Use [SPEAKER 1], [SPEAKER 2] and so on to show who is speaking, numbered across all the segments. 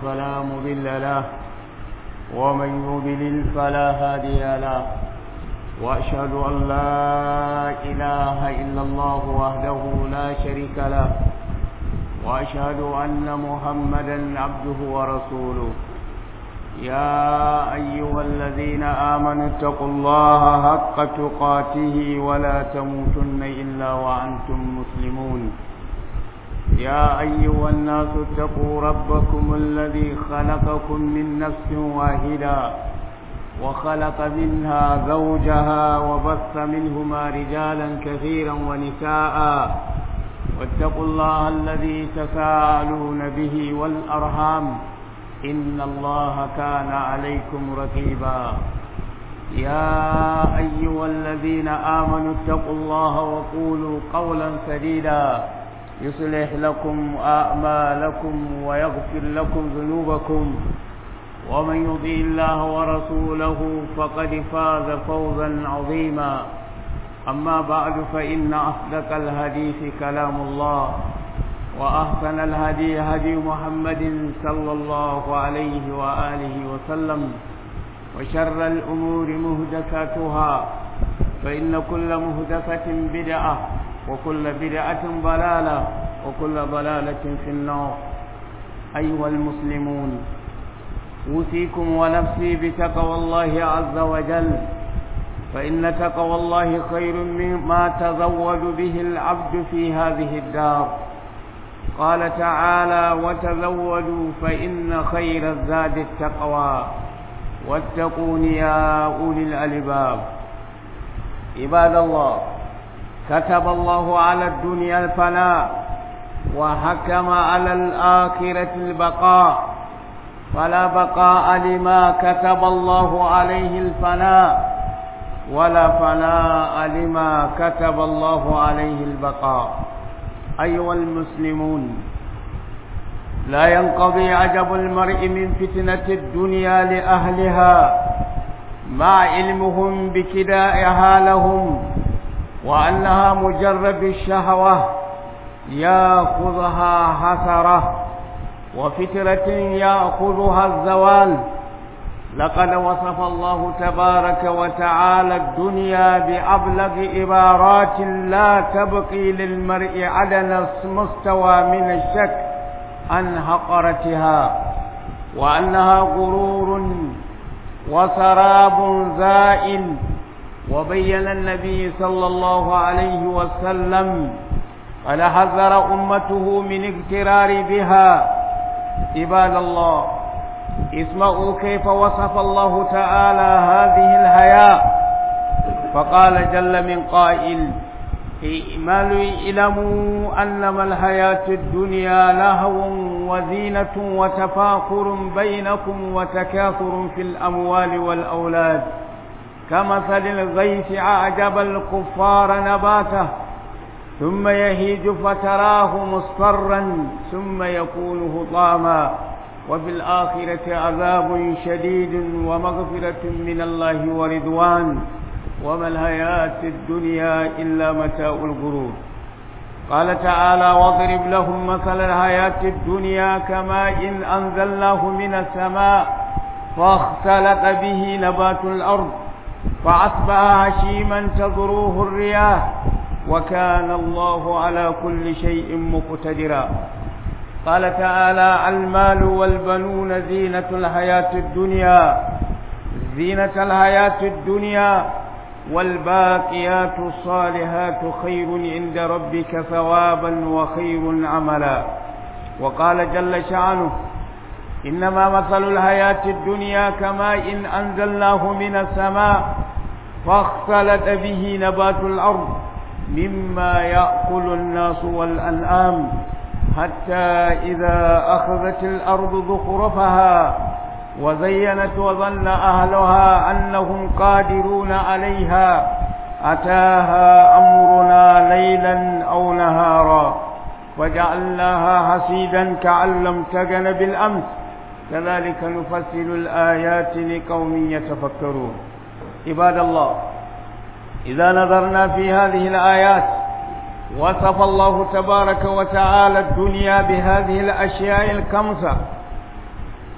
[SPEAKER 1] فلا مضل له ومن يضلل فلا هادي له وأشهد أن لا إله إلا الله وحده لا شريك له وأشهد أن محمدا عبده ورسوله يا أيها الذين آمنوا اتقوا الله حق تقاته ولا تموتن إلا وأنتم مسلمون يا أيها الناس اتقوا ربكم الذي خلقكم من نفس واحدة وخلق منها زوجها وبث منهما رجالا كثيرا ونساء واتقوا الله الذي تساءلون به والأرحام إن الله كان عليكم رقيبا يا أيها الذين آمنوا اتقوا الله وقولوا قولا سديدا يصلح لكم أعمالكم ويغفر لكم ذنوبكم ومن يطيع الله ورسوله فقد فاز فوزا عظيما أما بعد فإن أصدق الحديث كلام الله وأحسن الهدي هدي محمد صلى الله عليه وآله وسلم وشر الأمور مهدساتها فإن كل مهدسة بدعة وكل بدعة ضلالة وكل ضلالة في النار أيها المسلمون أوصيكم ونفسي بتقوى الله عز وجل فإن تقوى الله خير مما تزود به العبد في هذه الدار قال تعالى وتزودوا فإن خير الزاد التقوى واتقون يا أولي الألباب عباد الله كتب الله على الدنيا الفناء وحكم على الآخرة البقاء فلا بقاء لما كتب الله عليه الفناء ولا فناء لما كتب الله عليه البقاء أيها المسلمون لا ينقضي عجب المرء من فتنة الدنيا لأهلها مع علمهم بكدائها لهم وأنها مجرد الشهوة يأخذها حسرة وفترة يأخذها الزوال لقد وصف الله تبارك وتعالى الدنيا بأبلغ عبارات لا تبقي للمرء عدن مستوى من الشك عن حقرتها وأنها غرور وسراب زائل وبين النبي صلى الله عليه وسلم قد حذر أمته من اغترار بها عباد الله اسمعوا كيف وصف الله تعالى هذه الحياة فقال جل من قائل اعملوا اعلموا أنما الحياة الدنيا لهو وزينة وتفاخر بينكم وتكاثر في الأموال والأولاد كمثل الغيث أعجب الكفار نباته ثم يهيج فتراه مصفرا ثم يكون هطاما وفي الآخرة عذاب شديد ومغفرة من الله ورضوان وما الحياة الدنيا إلا متاع الغرور قال تعالى واضرب لهم مثل الحياة الدنيا كماء إن أنزلناه من السماء فاختلط به نبات الأرض فأصبح هشيما تذروه الرياح وكان الله على كل شيء مقتدرا قال تعالى المال والبنون زينة الحياة الدنيا زينة الحياة الدنيا والباقيات الصالحات خير عند ربك ثوابا وخير عملا وقال جل شأنه إنما مثل الحياة الدنيا كماء إن أنزلناه من السماء فاختلط به نبات الأرض مما يأكل الناس والأنعام حتى إذا أخذت الأرض زخرفها وزينت وظن أهلها أنهم قادرون عليها أتاها أمرنا ليلا أو نهارا وجعلناها حسيدا كأن لم تغن بالأمس كذلك نفصل الآيات لقوم يتفكرون عباد الله إذا نظرنا في هذه الآيات وصف الله تبارك وتعالى الدنيا بهذه الأشياء الخمسة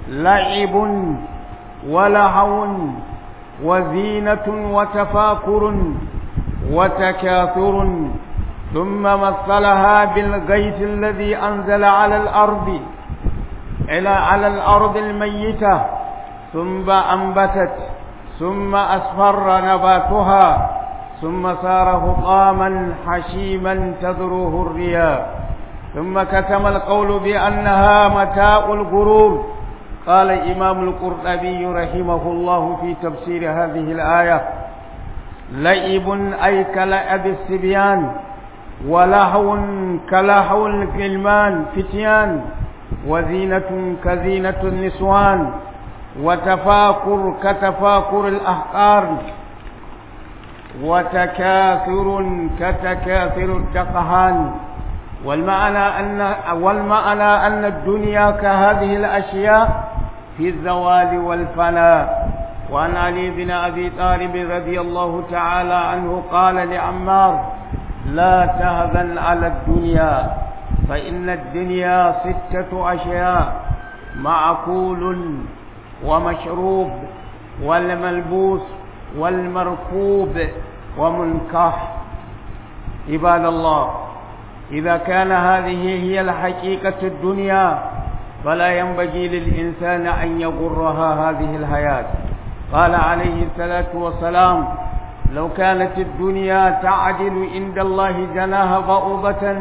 [SPEAKER 1] لعب ولهو وزينة وتفاكر وتكاثر ثم مثلها بالغيث الذي أنزل على الأرض إلى على الأرض الميتة ثم أنبتت ثم أصفر نباتها ثم صار هطاما حشيما تذروه الرياح ثم كتم القول بأنها متاع الغرور قال إمام القرطبي رحمه الله في تفسير هذه الآية لعب أي كلعب الصبيان ولهو كلهو الغلمان فتيان وزينة كزينة النسوان وتفاكر كتفاكر الأحقار وتكاثر كتكاثر الدقهان والمعنى أن والمعنى أن الدنيا كهذه الأشياء في الزوال والفناء وعن علي بن أبي طالب رضي الله تعالى عنه قال لعمار لا تهزن على الدنيا فإن الدنيا ستة أشياء معقول ومشروب والملبوس والمركوب ومنكح عباد الله إذا كان هذه هي الحقيقة الدنيا فلا ينبغي للإنسان أن يغرها هذه الحياة قال عليه الصلاة والسلام لو كانت الدنيا تعدل عند الله جناها بعوضة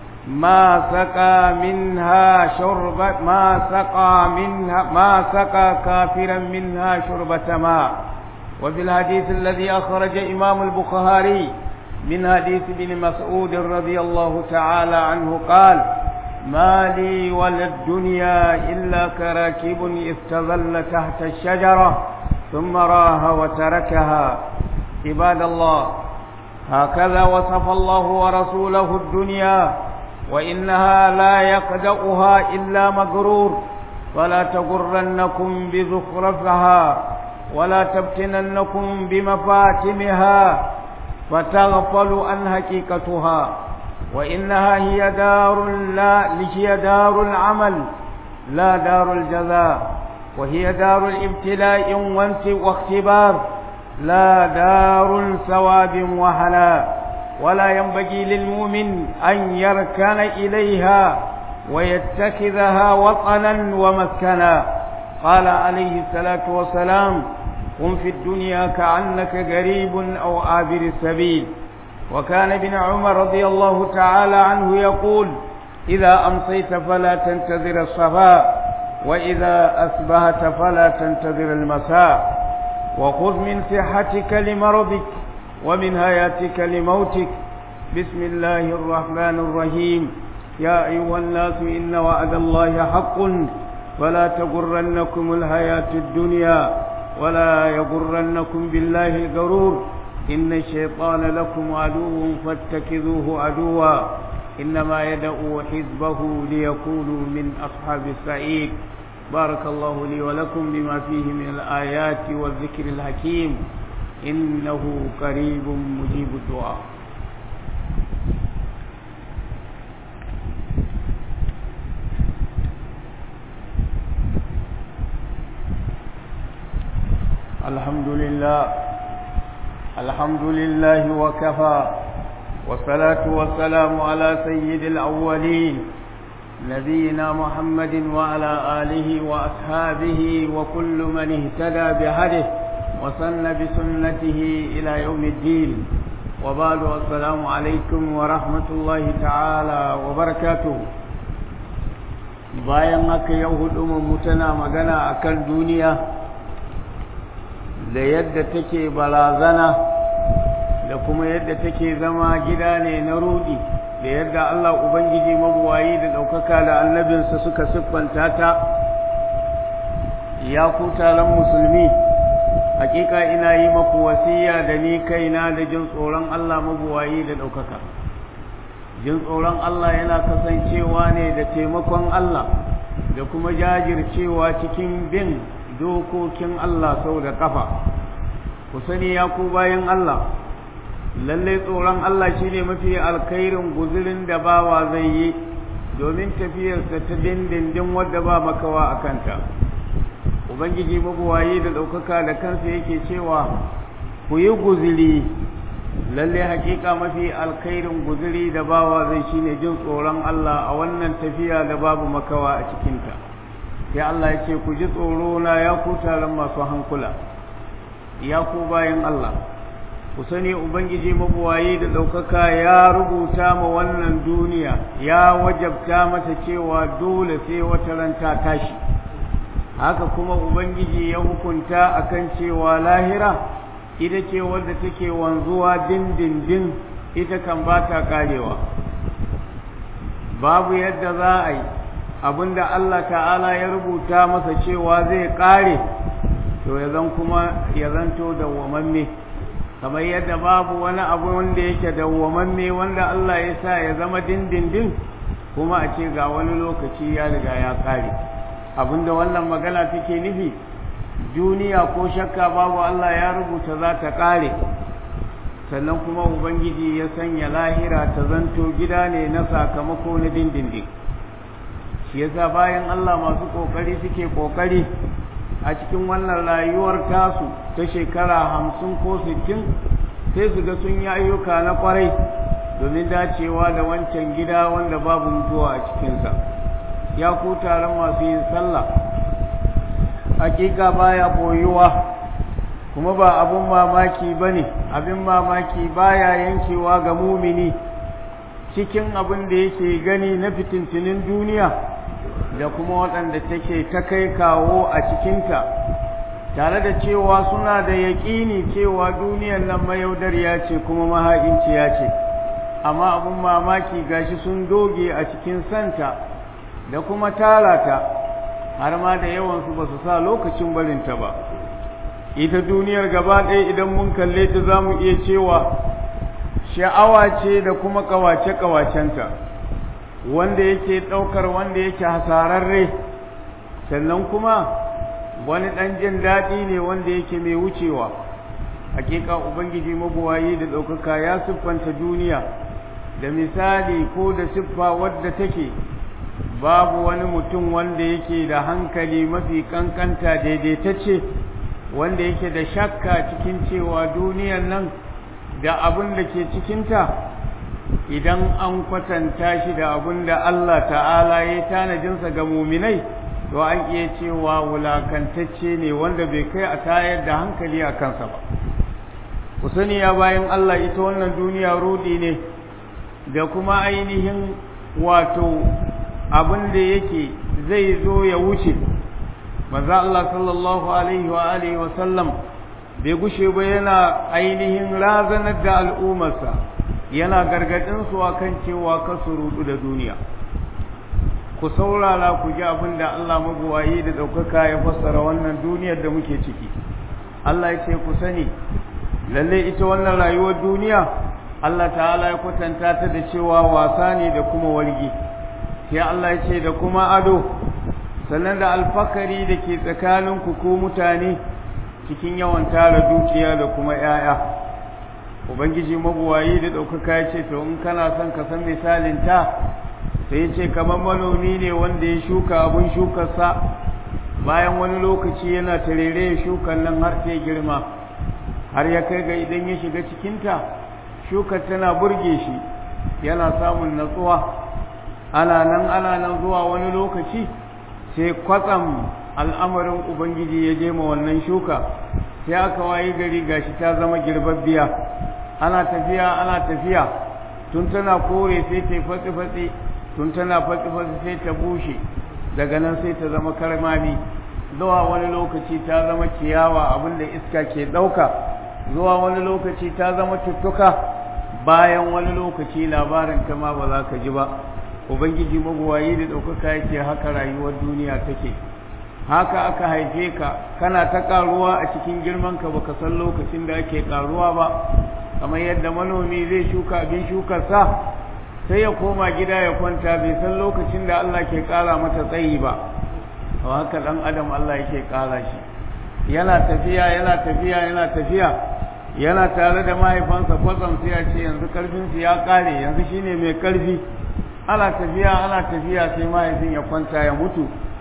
[SPEAKER 1] ما سقى منها شرب ما سقى منها ما سقى كافرا منها شربة ماء وفي الحديث الذي أخرج إمام البخاري من حديث ابن مسعود رضي الله تعالى عنه قال ما لي ولا الدنيا إلا كراكب استظل تحت الشجرة ثم راها وتركها عباد الله هكذا وصف الله ورسوله الدنيا وإنها لا يقدأها إلا مغرور فلا تغرنكم بزخرفها ولا تفتننكم بمفاتنها فتغفلوا عن حقيقتها وإنها هي دار لا هي دار العمل لا دار الجزاء وهي دار الابتلاء واختبار لا دار ثواب وهلاء ولا ينبغي للمؤمن أن يركن إليها ويتخذها وطنا ومسكنا قال عليه الصلاة والسلام قم في الدنيا كأنك غريب أو عابر السبيل وكان ابن عمر رضي الله تعالى عنه يقول إذا أمسيت فلا تنتظر الصباح وإذا أصبحت فلا تنتظر المساء وخذ من صحتك لمرضك ومن حياتك لموتك بسم الله الرحمن الرحيم يا أيها الناس إن وعد الله حق فلا تغرنكم الحياة الدنيا ولا يغرنكم بالله الغرور إن الشيطان لكم عدو فاتخذوه عدوا إنما يدعو حزبه ليكونوا من أصحاب السعيد بارك الله لي ولكم بما فيه من الآيات والذكر الحكيم إنه قريب مجيب الدعاء الحمد لله الحمد لله وكفى والصلاة والسلام على سيد الأولين نبينا محمد وعلى آله وأصحابه وكل من اهتدى بهده وسن بسنته إلى يوم الدين وبعد السلام عليكم ورحمة الله تعالى وبركاته bayan haka yau hudu mu tana magana akan duniya da yadda take barazana da kuma yadda take zama gida ne na rudi da yadda Allah Ubangiji mabuwayi da ɗaukaka da annabinsa suka siffanta ta ya ku taron musulmi hakika ina yi maku wasiya da ni kaina da jin tsoron Allah mabuwayi da ɗaukaka jin tsoron Allah yana kasancewa ne da taimakon Allah da kuma jajircewa cikin bin dokokin Allah sau da ƙafa ku sani ya ku bayan Allah lallai tsoron Allah shine mafi alkhairin guzurin da bawa zai yi domin tafiyarsa ta dindindin wadda ba makawa a kanta ubangiji mabuwayi da ɗaukaka da kansa yake cewa ku yi guziri lalle hakika mafi alkhairin guziri da bawa zai shine jin tsoron Allah a wannan tafiya da babu makawa a cikinta sai Allah ya ce ku ji tsoro na ya ku taron masu hankula ya ku bayan Allah ku sani ubangiji mabuwayi da ɗaukaka ya rubuta ma wannan duniya ya wajabta mata cewa dole sai wata ranta tashi haka kuma ubangiji ya hukunta akan cewa lahira ita ce wadda take wanzuwa dindindin ita kan ba ta karewa babu yadda za a yi abinda Allah ta'ala ya rubuta masa cewa zai kare to ya zan kuma ya zanto dawwamamme kamar yadda babu wani abu wanda yake dawwamamme wanda Allah ya sa ya zama dindindin kuma a ce ga wani lokaci ya riga ya kare abinda wannan magana take nufi duniya ko shakka babu Allah ya rubuta za ta kare sannan kuma ubangiji ya sanya lahira ta zanto gida ne na sakamako na dindindin shi yasa bayan Allah masu kokari suke kokari a cikin wannan rayuwar tasu ta shekara hamsin ko sittin sai su ga sun yi ayyuka na kwarai domin dacewa da wancan gida wanda babu mutuwa a cikinsa ya ku taron masu yin sallah hakika baya boyuwa kuma ba abun mamaki ba ne abin mamaki baya yankewa ga mumini cikin abin da yake gani na fitintinin duniya da kuma waɗanda take ta kai kawo a cikinta tare da cewa suna da yaƙini cewa duniyar nan mayaudariya ce kuma maha'inciya ce amma abin mamaki gashi sun doge a cikin santa da kuma tara ta har ma da yawansu ba su sa lokacin barinta ba ita duniyar gaba ɗaya idan mun kalle ta za mu iya cewa sha'awa ce da kuma ƙawace-ƙawacenta wanda yake ɗaukar wanda yake hasararre sannan kuma wani ɗan jin daɗi ne wanda yake mai wucewa hakika ubangiji mabuwayi da ɗaukaka ya siffanta duniya da misali ko da siffa wadda take babu wani mutum wanda yake da hankali mafi kankanta daidaitacce wanda yake da shakka cikin cewa duniyan nan da abin da ke cikinta idan an kwatanta shi da abin da Allah ta'ala ya tanajinsa ga muminai to an iya cewa wulakantacce ne wanda bai kai a tayar da hankali a kansa ba ku sani ya bayan Allah ita wannan duniya rudi ne da kuma ainihin wato abin da yake zai zo ya wuce maza Allah sallallahu alaihi wa alihi wa sallam bai gushe ba yana ainihin razanar da al'ummarsa yana gargadin su akan cewa ka su rudu da duniya ku saurara ku ji abin da Allah mabuwayi da ɗaukaka ya fassara wannan duniyar da muke ciki Allah ya ce ku sani lalle ita wannan rayuwar duniya Allah ta'ala ya kwatanta ta da cewa wasa ne da kuma wargi sai Allah ya ce da kuma ado sannan da alfakari da ke tsakanin ku ko mutane cikin yawan tara dukiya da kuma 'ya'ya ubangiji mabuwayi da ɗaukaka ya ce to in kana son ka san misalin ta sai ya ce kamar manomi ne wanda ya shuka abun shukarsa bayan wani lokaci yana tarere ya shukan nan har ta girma har ya kai ga idan ya shiga cikinta shukar tana burge shi yana samun natsuwa ana nan ana nan zuwa wani lokaci sai kwatsam al'amarin ubangiji ya je ma wannan shuka sai aka wayi gari gashi ta zama girbabbiya ana tafiya ana tafiya tun tana kore sai ta fatsi-fatsi tun tana fatsi-fatsi sai ta bushe daga nan sai ta zama karmami zuwa wani lokaci ta zama ciyawa abinda iska ke ɗauka zuwa wani lokaci ta zama tuttuka bayan wani lokaci labarin ta ma ba za ka ji ba ubangiji mabuwayi da ɗaukaka yake haka rayuwar duniya take haka aka haife ka kana ta ƙaruwa a cikin girmanka baka san lokacin da ake ƙaruwa ba kamar yadda manomi zai shuka abin shukarsa sai ya koma gida ya kwanta bai san lokacin da Allah ke ƙara mata tsayi ba haka ɗan adam Allah yake ƙara shi yana tafiya yana tafiya yana tafiya yana tare da mahaifansa kwatsam sai ya ce yanzu karfinsu ya ƙare yanzu shine mai ƙarfi ana tafiya ana tafiya sai mahaifin ya kwanta ya mutu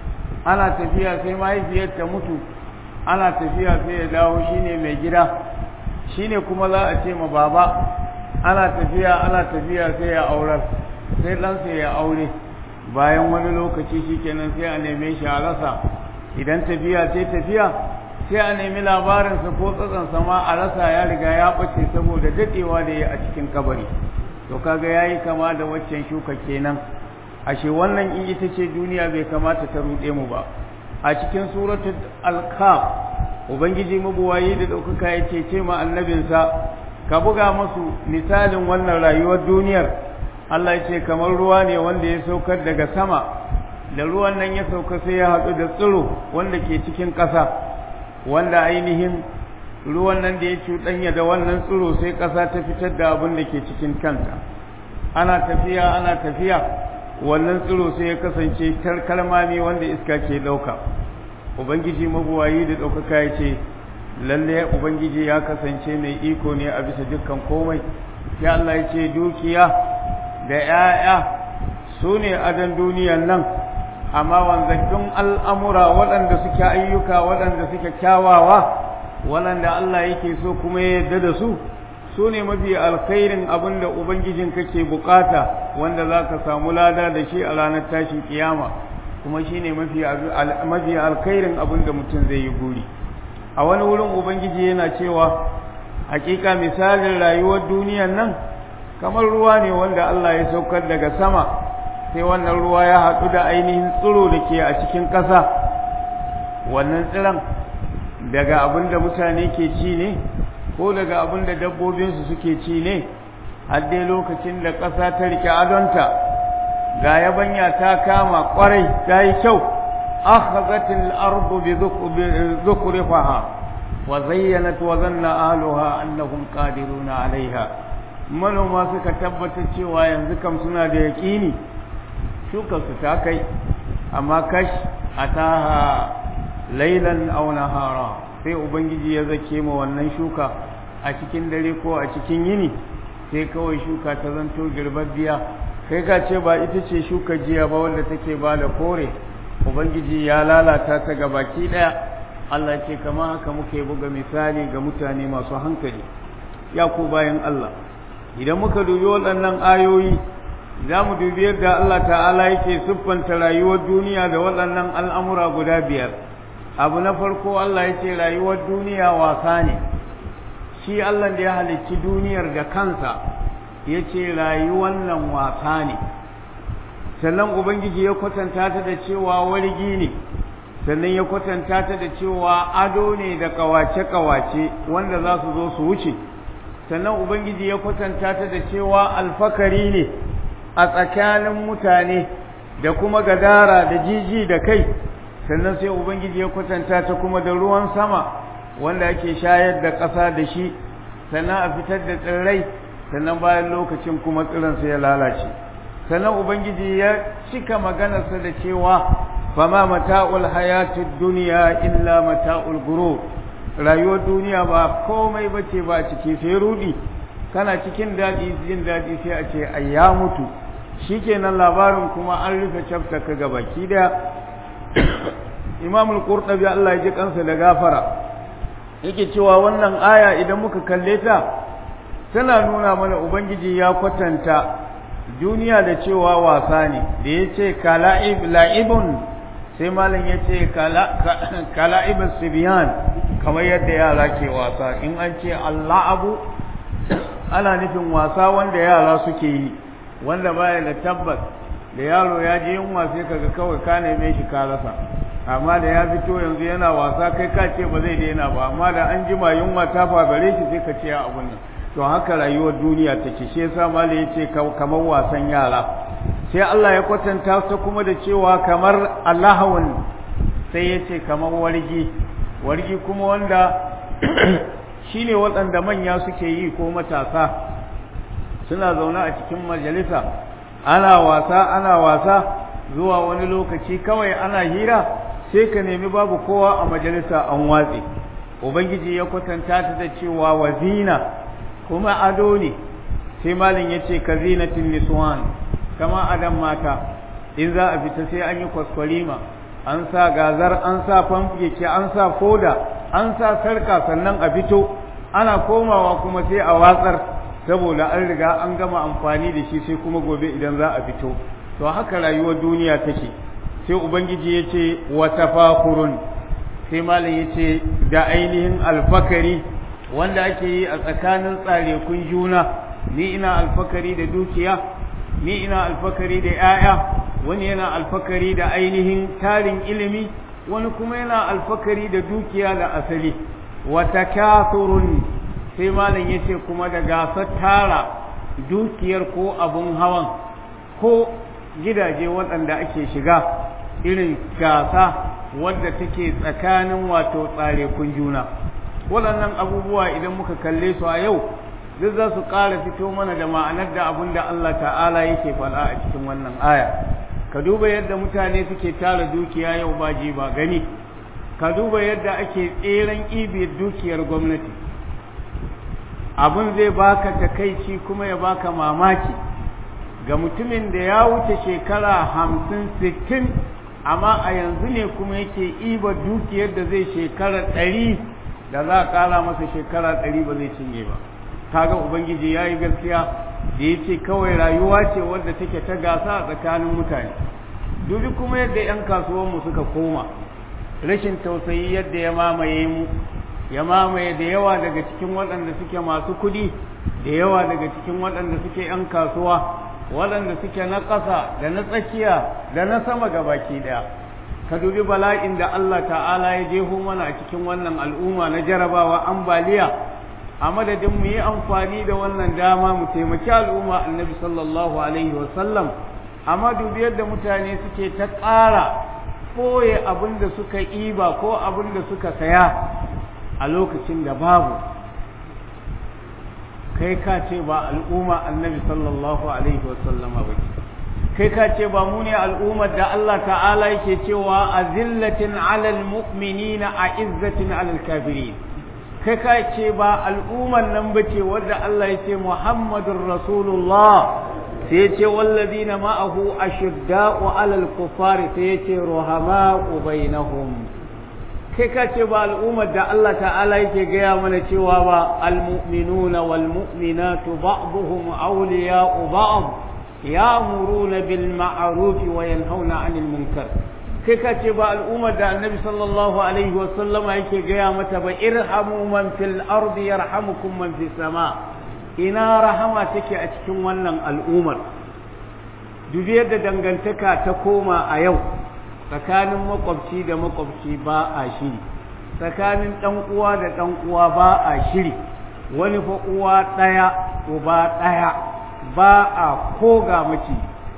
[SPEAKER 1] ana tafiya sai mahaifiyar ta mutu ana tafiya sai ya dawo shine mai gida shine kuma za a ce ma baba ana tafiya ana tafiya sai ya aurar sai ɗansa ya aure bayan wani lokaci shikenan sai a neme shi a rasa idan tafiya sai tafiya sai a nemi labarinsa ko tsatsansa ma a rasa ya riga ya ɓace saboda daɗewa da ya a cikin kabari to kaga yayi kama da waccan shuka kenan ashe wannan in ita ce duniya bai kamata ta ruɗe mu ba a cikin suratul alkaf ubangiji mabuwayi da ɗaukaka ya ce ce ma annabinsa ka buga masu misalin wannan rayuwar duniyar Allah ya ce kamar ruwa ne wanda ya saukar daga sama da ruwan nan ya sauka sai ya haɗu da tsiro wanda ke cikin ƙasa wanda ainihin ruwan nan da ya cuɗanya da wannan tsiro sai ƙasa ta fitar da abin da ke cikin kanta ana tafiya ana tafiya wannan tsiro sai ya kasance kalmami wanda iska ke ɗauka ubangiji mabuwayi da ɗaukaka ya ce lalle ubangiji ya kasance mai iko ne a bisa dukkan komai sai Allah ya ce dukiya da 'ya'ya su ne adon duniyan nan amma wanzattun al'amura waɗanda suke ayyuka waɗanda suke kyawawa waɗanda Allah yake so kuma ya yarda da su su ne mafi alkhairin abin da Ubangijin kake bukata wanda za ka samu lada da shi a ranar tashin kiyama kuma shi ne mafi alkhairin abin da mutum zai yi guri a wani wurin Ubangiji yana cewa hakika misalin rayuwar duniyan nan kamar ruwa ne wanda Allah ya saukar daga sama sai wannan ruwa ya haɗu da ainihin tsiro da ke a cikin ƙasa wannan tsiron daga abin da mutane ke ci ne ko daga abin da dabbobinsu suke ci ne har dai lokacin da ƙasa ta rike adonta ga yabanya ta kama ƙwarai ta yi kyau akhazatil ardu bi dhukriha wa zayyanat wa zanna ahluha annahum qadiruna alaiha manoma suka tabbatar cewa yanzu kam suna da yaƙini shukarsu ta kai amma kash ataha lailan aw nahara sai ubangiji ya zake ma wannan shuka a cikin dare ko a cikin yini sai kawai shuka ta zanto girbabbiya kai ka ce ba ita ce shuka jiya ba wanda take ba da kore ubangiji ya lalata ta ga baki daya Allah ce kama haka muke buga misali ga mutane masu hankali ya ku bayan Allah idan muka dubi waɗannan ayoyi za mu dubi yadda Allah ta'ala yake siffanta rayuwar duniya da waɗannan al'amura guda biyar abu na farko Allah ya ce rayuwar duniya wasa ne shi Allah da ya halicci duniyar da kansa ya ce rayuwar nan wasa ne sannan ubangiji ya kwatanta ta da cewa wargi ne sannan ya kwatanta ta da cewa ado ne da kawace-kawace wanda za su zo su wuce sannan ubangiji ya kwatanta ta da cewa alfakari ne a tsakanin mutane da kuma gadara da jiji da kai sannan sai ubangiji ya kwatanta ta kuma da ruwan sama wanda ake shayar da ƙasa da shi sannan a fitar da tsirrai sannan bayan lokacin kuma tsiransa ya lalace sannan ubangiji ya cika maganarsa da cewa fama mata'ul hayatid duniya illa mata'ul gurur rayuwar duniya ba komai bace ba ciki sai rudi kana cikin daɗi jin daɗi sai a ce ai ya mutu shikenan labarin kuma an rufe chapter ka gabaki daya Imam al-Qurtubi Allah ya ji kansa da gafara yake cewa wannan aya idan muka kalle ta tana nuna mana ubangiji ya kwatanta duniya da cewa wasa ne da yace kala'ib la'ibun sai malam yace kala kala'ib sibyan kamar yadda yara ke wasa in an ce Allahu ana nufin wasa wanda yara suke yi wanda baya da tabbas da yaro ya je yunwa sai kaga kawai ka neme shi ka rasa amma da ya fito yanzu yana wasa kai ka ce ba zai daina ba amma da an jima yunwa ta fagare shi sai ka ce a abun nan to haka rayuwar duniya take shi yasa mala yace kamar wasan yara sai Allah ya kwatanta ta kuma da cewa kamar Allahun sai yace kamar wargi wargi kuma wanda shine waɗanda manya suke yi ko matasa suna zaune a cikin majalisa ana wasa ana wasa zuwa wani lokaci kawai ana hira sai ka nemi babu kowa a majalisa an watse ubangiji ya kwatanta ta da cewa wazina kuma ado ne sai malin ya ce ka zinatin niswan kama adam mata in za a fita sai an yi kwaskwarima an sa gazar an sa famfike an sa foda an sa sarka sannan a fito ana komawa kuma sai a watsar saboda an riga an gama amfani da shi sai kuma gobe idan za a fito to haka rayuwar duniya take sai ubangiji ya ce wa tafakurun sai malam ya ce da ainihin alfakari wanda ake yi a tsakanin tsarekun juna ni ina alfakari da dukiya ni ina alfakari da 'ya'ya wani yana alfakari da ainihin tarin ilimi wani kuma yana alfakari da dukiya da asali wa takathurun sai malam yace kuma da gasar tara dukiyar ko abun hawan ko gidaje waɗanda ake shiga irin gasa wadda take tsakanin wato tsarekun juna waɗannan abubuwa idan muka kalle su a yau duk za su ƙara fito mana da ma'anar da abin da Allah ta'ala yake faɗa a cikin wannan aya ka duba yadda mutane suke tara dukiya yau ba ji ba gani ka duba yadda ake tseren ibiyar dukiyar gwamnati abin zai baka takaici kuma ya baka mamaki ga mutumin da ya wuce shekara hamsin sittin amma a yanzu ne kuma yake iba dukiyar da zai shekara ɗari da za a ƙara masa shekara ɗari ba zai cinye ba kaga ubangiji ya yi gaskiya da ya ce kawai rayuwa ce wadda take ta gasa a tsakanin mutane dubi kuma yadda 'yan kasuwanmu suka koma rashin tausayi yadda ya mamaye mu ya mamaye da yawa daga cikin waɗanda suke masu kuɗi da yawa daga cikin waɗanda suke 'yan kasuwa waɗanda suke na ƙasa da na tsakiya da na sama baki ɗaya ka dubi bala'in da Allah ta'ala ya jeho mana a cikin wannan al'umma na jarabawa ambaliya a madadin mu yi amfani da wannan dama mu taimaki al'umma annabi sallallahu alaihi wasallam amma dubi yadda mutane suke ta ƙara ɓoye abin da suka iba ko abin da suka saya a lokacin da babu kai ka ce ba al'umma annabi sallallahu alaihi wasallam ba kai ka ce ba mu ne al'ummar da Allah ta'ala yake cewa azillatin alal mu'minina a izzatin alal kafirin kai ka ce ba al'ummar nan ba ce wadda Allah ya ce Muhammadun Rasulullah sai ya ce wallazina ma'ahu ashidda'u alal kufari sai ya ce ruhama'u bainahum kai ka ce ba al'ummar da Allah ta'ala yake gaya mana cewa ba almu'minuna wal mu'minatu ba'dhum awliya'u ba'd ya'muruna bil ma'ruf wa yanhauna 'anil munkar kai ka ce ba al'ummar da annabi sallallahu alaihi wa sallama yake gaya mata ba irhamu man fil ardi yarhamukum man fis sama ina rahama take a cikin wannan al'ummar dubi yadda dangantaka ta koma a yau tsakanin makwabci da makwabci ba a shiri tsakanin ɗan uwa da ɗan uwa ba a shiri wani fa uwa ɗaya uba ɗaya ba a koga mace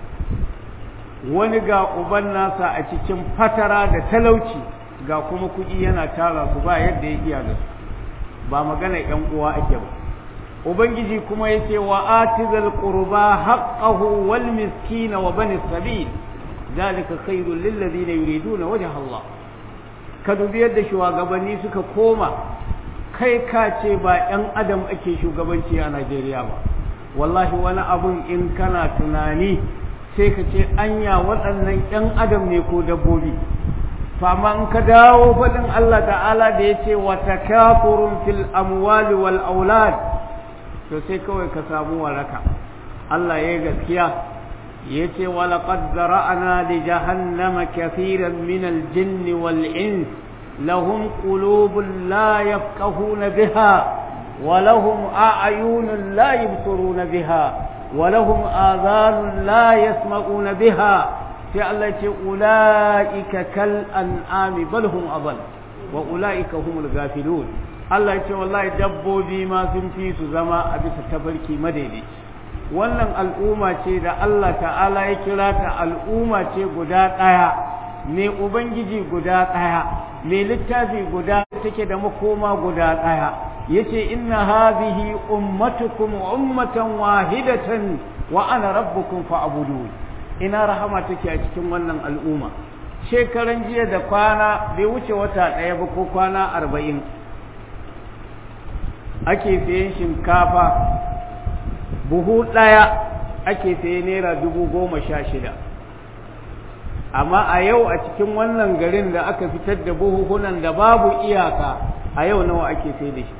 [SPEAKER 1] wani ga uban nasa a cikin fatara da talauci ga kuma kuɗi yana tara su ba yadda ya iya da su ba magana ‘yan uwa ake ba ubangiji kuma yake wa atizal qurba haqqahu wal miskina wa bani sabil ذلك خير للذين يريدون وجه الله ka dubi yadda shugabanni suka koma kai ka ce ba 'yan adam ake shugabanci a Najeriya ba wallahi wani abun in kana tunani sai ka ce anya waɗannan 'yan adam ne ko dabbobi to amma in ka dawo faɗin Allah ta'ala da ya ce wa takafurun fil amwali wal aulad to sai kawai ka samu waraka Allah ya yi gaskiya yace walaqad zara'na li jahannama kathiran min al-jinn wal-ins lahum qulubun la yafqahuna biha wa lahum a'yunun la yubsiruna biha wa lahum adhanun la yasma'una biha sai Allah yace ulaika kal an'ami bal hum adall wa ulaika humul ghafilun Allah yace wallahi dabbobi ma sun fi su zama a bisa tabarki madaidaici wannan al'umma ce da Allah ta'ala ya kira ta al'umma ce guda ɗaya mai ubangiji guda ɗaya mai littafi guda take da makoma guda ɗaya yace inna hadhihi ummatukum ummatan wahidatan wa ana rabbukum fa'budun ina rahama take a cikin wannan al'umma shekaran jiya da kwana bai wuce wata ɗaya ba ko kwana arba'in ake sayen shinkafa buhu ɗaya ake saye naira dubu goma sha shida amma a yau a cikin wannan garin da aka fitar da buhuhunan da babu iyaka a yau nawa ake sai da shi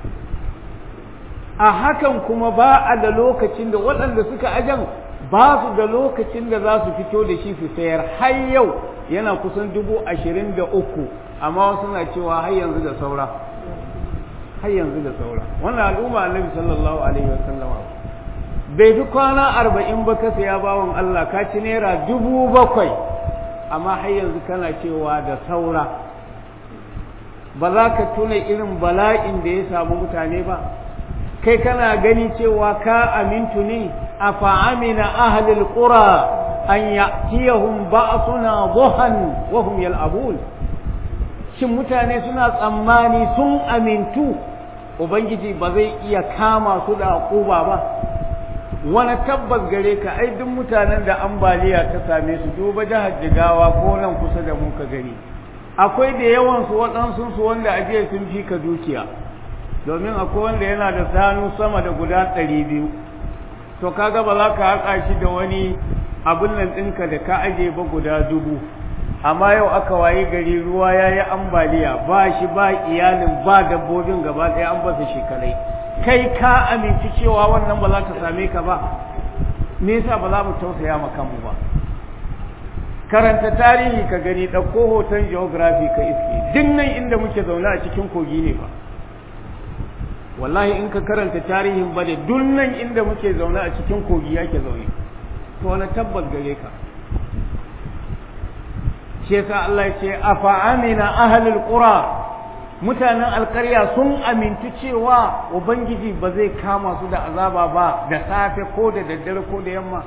[SPEAKER 1] a hakan kuma ba a da lokacin da waɗanda suka ajan ba su da lokacin da za su fito da shi su sayar har yau yana kusan dubu ashirin da uku amma wasu na cewa har yanzu da saura har yanzu da saura wannan al'umma annabi sallallahu alaihi wasallama bai fi kwana arba'in ba ka saya bawan Allah ka ci naira dubu bakwai amma har yanzu kana cewa da saura ba za ka tuna irin bala'in da ya samu mutane ba kai kana gani cewa ka amintu ne a fa'amina ahalil ƙura an ya'tiyahum ba'suna duhan wa hum yal'abun shin mutane suna tsammani sun amintu ubangiji ba zai iya kama su da akuba ba wani tabbas gare ka ai duk mutanen da ambaliya ta same su duba jihar jigawa ko nan kusa da mu ka gani akwai da yawan su waɗansu su wanda ajiye sun fi ka dukiya domin akwai wanda yana da sanu sama da guda ɗari biyu to kaga ba za ka haƙa shi da wani abin nan ɗinka da ka aje ba guda dubu amma yau aka wayi gari ruwa ya yi ambaliya ba shi ba iyalin ba dabbobin gaba ɗaya an basa shekalai kai ka aminci cewa wannan ba za ta same ka ba me yasa ba za mu tausaya ma kanmu ba karanta tarihi ka gani ɗauko hoton geography ka iske duk nan inda muke zaune a cikin kogi ne ba wallahi in ka karanta tarihin ba da duk nan inda muke zaune a cikin kogi yake zaune to wani tabbas gare ka shi yasa Allah ya ce afa amina ahlul qura mutanen alkarya sun amintu cewa ubangiji ba zai kama su da azaba ba da safe ko da daddare ko da yamma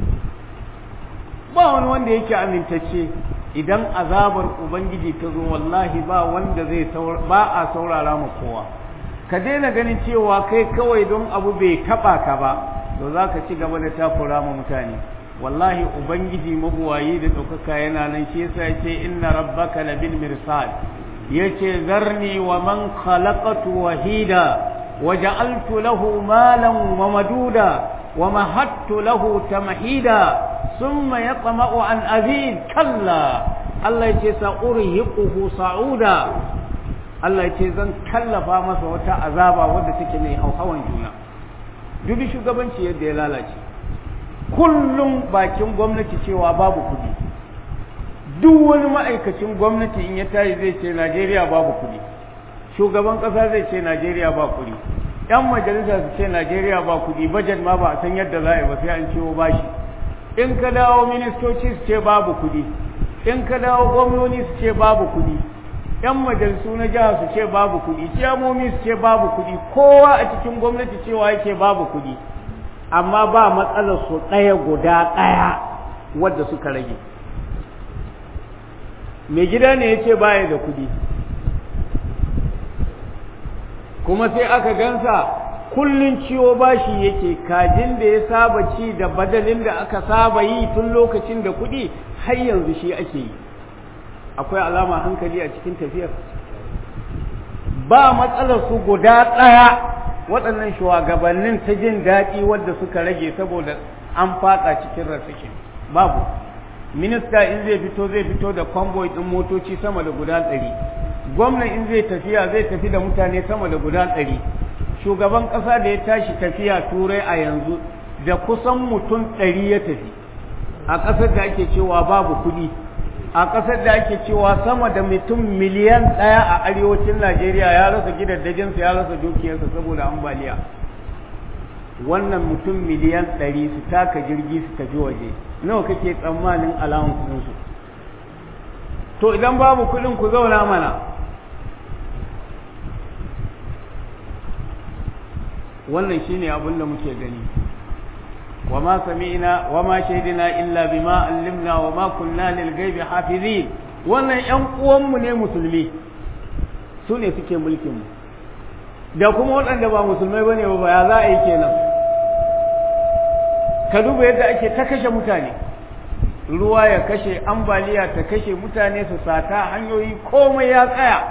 [SPEAKER 1] ba wani wanda yake amintacce idan azabar ubangiji ta zo wallahi ba wanda zai ba a saurara ma kowa ka daina ganin cewa kai kawai don abu bai taba ka ba to za ka ci gaba da takura ma mutane wallahi ubangiji mabuwayi da ɗaukaka yana nan shi yasa ya ce inna rabbaka labil mirsad yace zarni wa man khalaqatu wahida wa ja'altu lahu malan wa maduda wa mahattu lahu tamhida thumma yatma'u an azid kalla Allah yace sa'urhiquhu sa'uda Allah yace zan kallafa masa wata azaba wadda take mai hauhawan juna dubi shugabanci yadda ya lalace kullum bakin gwamnati cewa babu kudi duk wani ma'aikacin gwamnati in ya tashi zai ce Najeriya babu kuɗi shugaban ƙasa zai ce Najeriya ba kuɗi yan majalisa su ce Najeriya ba kuɗi bajet ma ba a san yadda za a yi ba sai an ciwo bashi in ka dawo ministoci su ce babu kuɗi in ka dawo gwamnoni su ce babu kuɗi yan majalisu na jiha su ce babu kuɗi ciyamomi su ce babu kuɗi kowa a cikin gwamnati cewa yake babu kuɗi amma ba matsalar su ɗaya guda ɗaya wadda suka rage mai gida ne ya ce baya da kudi kuma sai aka gansa kullun ciwo bashi yake kajin da ya saba ci da badalin da aka saba yi tun lokacin da kudi har yanzu shi ake yi akwai alama hankali a cikin tafiyar ba matsalar su guda ɗaya waɗannan shugabannin ta jin daɗi wadda suka rage saboda an fatsa cikin rasashin babu minista in zai fito zai fito da convoy ɗin motoci sama da guda ɗari gwamna in zai tafiya zai tafi da mutane sama da guda ɗari shugaban ƙasa da ya tashi tafiya turai a yanzu da kusan mutum ɗari ya tafi a ƙasar da ake cewa babu kuɗi a ƙasar da ake cewa sama da mutum miliyan ɗaya a arewacin najeriya ya rasa gidaddajinsa ya rasa dukiyarsa saboda ambaliya wannan mutum miliyan ɗari su taka jirgi su tafi waje nawa kake tsammanin alamun kuɗinsu to idan babu kuɗin ku zauna mana wannan shine abin da muke gani وما سمعنا وما شهدنا إلا بما علمنا وما كنا للغيب حافظين wannan ƴan uwanmu ne musulmi su ne suke mulkinmu da kuma waɗanda ba musulmai bane ba ya za a yi kenan ka duba yadda ake ta kashe mutane ruwa ya kashe ambaliya ta kashe mutane su sata hanyoyi komai ya tsaya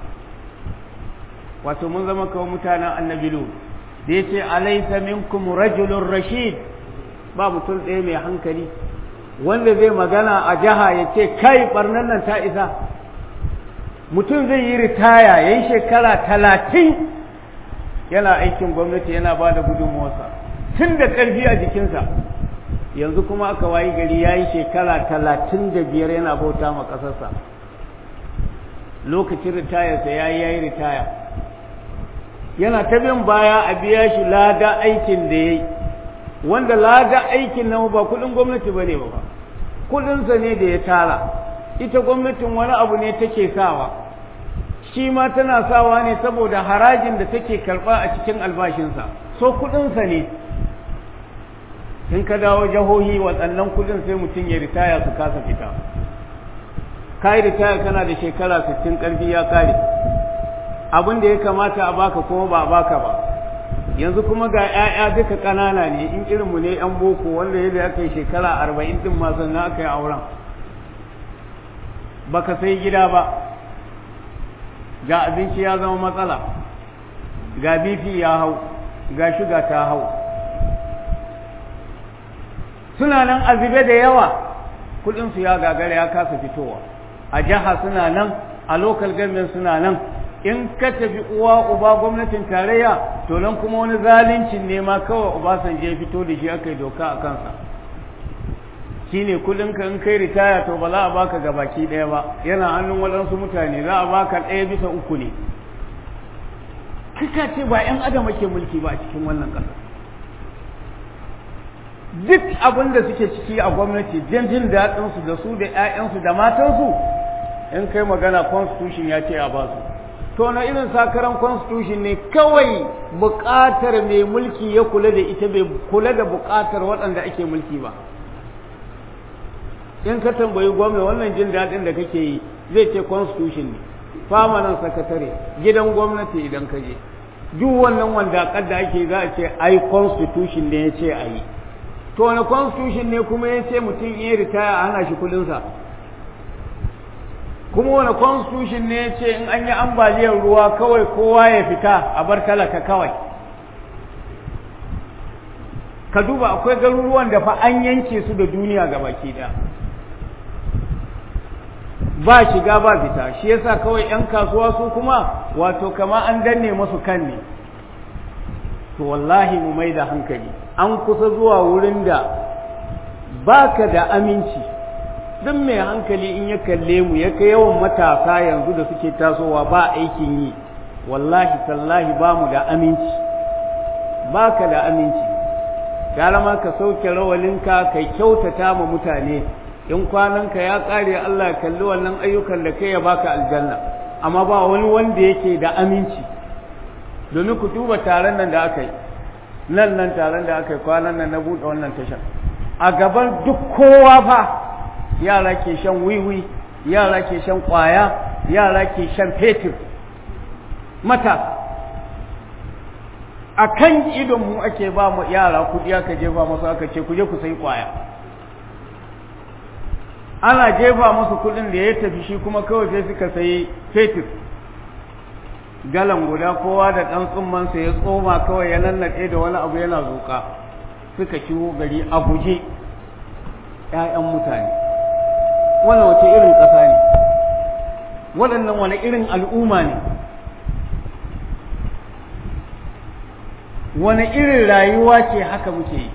[SPEAKER 1] wato mun zama kawai mutanen annabi da yace alaysa minkum rajulun rashid ba mutum ɗaya mai hankali wanda zai magana a jiha ya ce kai barnan nan ta isa mutum zai yi ritaya ya yi shekara talatin yana aikin gwamnati yana ba da gudunmuwarsa tun da ƙarfi a jikinsa yanzu kuma aka wayi gari ya yi shekara talatin da biyar yana bauta ma ƙasarsa lokacin ritayarsa ya yi ya yi ritaya yana ta bin baya a biya shi lada aikin da ya yi wanda lada aikin nan ba kuɗin gwamnati ba ne ba kuɗinsa ne da ya tara ita gwamnatin wani abu ne take sawa shi ma tana sawa ne saboda harajin da take karɓa a cikin albashinsa so kuɗinsa ne in ka dawo jihohi waɗannan kuɗin sai mutum ya ritaya su kasa fita ka yi ritaya kana da shekara sittin ƙarfi ya kare abin da ya kamata a baka kuma ba a baka ba yanzu kuma ga 'ya'ya duka ƙanana ne in irinmu ne 'yan boko wanda ya aka yi shekara arba'in ɗin ma sannan aka yi auren baka sai gida ba ga abinci ya zama matsala ga bifi ya hau ga shuga ta hau suna nan azube da yawa kudinsu ya gagara ya kasa fitowa a jiha suna nan a local government suna nan in ka tafi uwa uba gwamnatin tarayya to nan kuma wani zalincin ne ma kawai Obasanjo ya fito da shi aka yi doka a kansa shine kudin ka in kai ritaya to ba za a baka gabaki ɗaya ba yana hannun waɗansu mutane za a baka ɗaya bisa uku ne kika ce ba 'yan adam ake mulki ba a cikin wannan ƙasa duk abin da suke ciki a gwamnati jin jin daɗinsu da su da 'ya'yansu da matansu in kai magana constitution ya ce a ba su to na irin sakaran constitution ne kawai buƙatar mai mulki ya kula da ita bai kula da buƙatar waɗanda ake mulki ba in ka tambayi gwamna wannan jin daɗin da kake yi zai ce constitution ne famanan sakatare gidan gwamnati idan ka je duk wannan wanda da ake za a ce ai constitution ne ya ce a yi to wani constitution ne kuma ya ce mutum ya ritaya a hana shi kudinsa kuma wani constitution ne ya ce in an yi ambaliyar ruwa kawai kowa ya fita a bar talaka kawai ka duba akwai garuruwan da fa an yanke su da duniya ga baki da ba shiga ba fita shi yasa kawai 'yan kasuwa su kuma wato kama an danne masu kan ne to wallahi mu mai da hankali an kusa zuwa wurin da baka da aminci duk mai hankali in ya kalle mu ya kai yawan matasa yanzu da suke tasowa ba aikin yi wallahi tallahi ba mu da aminci baka da aminci gara ma ka sauke rawalinka kai kyautata ma mutane in kwananka ya ƙare Allah ya kalli wannan ayyukan da kai ya baka aljanna amma ba wani wanda yake da aminci domin ku duba taron nan da aka yi nan nan taron da aka yi kwanan nan na buɗe wannan tashar a gaban duk kowa fa yara ke shan wiwi yara ke shan ƙwaya yara ke shan fetur mata a kan idonmu ake ba mu yara kuɗi aka jefa masu aka ce ku je ku sai ƙwaya ana jefa musu kuɗin da ya tafi shi kuma kawai sai suka sayi fetur galan guda kowa da ɗan tsummansa ya tsoma kawai ya nannaɗe da wani abu yana zuƙa suka ciwo gari a guje ‘ya'yan mutane wannan wace irin ƙasa ne waɗannan wani irin al'umma ne wani irin rayuwa ce haka muke yi